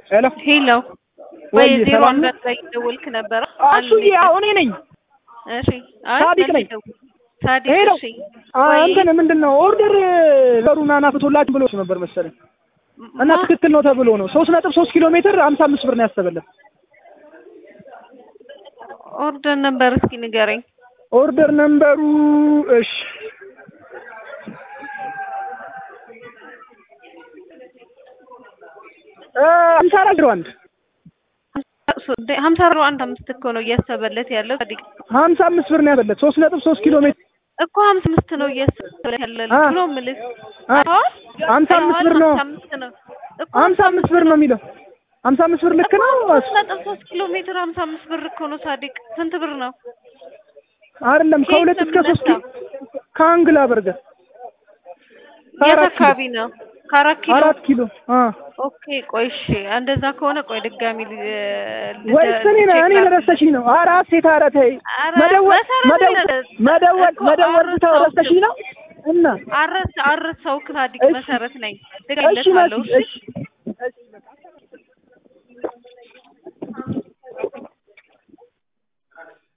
ሄሎ ሄሎ ወይ ወይ ዜሮ ሰላም አንድ ነው? ላይ ደወልክ ነበረ? እሱ አሁን እኔ ነኝ። እሺ አይ ሳዲቅ ነኝ። መልስ ደውል። ሳዲቅ ሄሎ እሺ አ፣ ወይ እንትን ምንድን ነው ኦርደር በሩና ናፍቶላችሁ ብሎ ነበር መሰለኝ እና ማ- ትክክል ነው ተብሎ ነው ሶስት ነጥብ ሶስት ኪሎ ሜትር ሀምሳ አምስት ብር ነው ያሰበለት። ኦርደር ነበር እስኪ ንገረኝ። ኦርደር ነምበሩ እሺ እ፣ ሀምሳ አራት ዜሮ አንድ ሀምሳ አሮ አንድ አምስት እኮ ነው እያሰበለት ያለው ሳዲቅ ሀምሳ አምስት ብር ነው ያሰበለት ሶስት ነጥብ ሶስት ኪሎ ሜትር እኮ ሀምሳ አምስት ነው እያሰበለት ያለው አ፣ ብሎ ምልክ አ፣ ሀምሳ አምስት ብር ነው ሀምሳ አምስት ነው እኮ ሀምሳ አምስት ብር ነው የሚለው ሀምሳ አምስት ብር ልክ ነው ሶስት ነጥብ ሶስት ኪሎ ሜትር ሀምሳ አምስት ብር እኮ ነው ሳዲቅ ስንት ብር ነው? አይደለም ከየት ከሁለት ነው እስከ ሶስት ኪሎ የምነሳው? ከአንግላ በርገር የት ከአራት ኪሎ አካባቢ ነው? ከአራት ኪሎ አራት ኪሎ አ ኦኬ ቆይ እሺ እንደዛ ከሆነ ቆይ ድጋሚ ል- ል- ወይስ እኔ ቼክ እኔ ላድርግ። ለረስተሽኝ ነው? ኧረ ሴት ኧረ ተይ ኧረ መደወል መሰረት መደወል የለ- መደወል እኮ መደወል ብተው አረሳሁት። ረስተሽኝ ነው እና አረስ አረሳው ሳዲቅ እሺ መሰረት ነኝ እሺ ልገልለታለሁ መሲ እሺ እሺ እሺ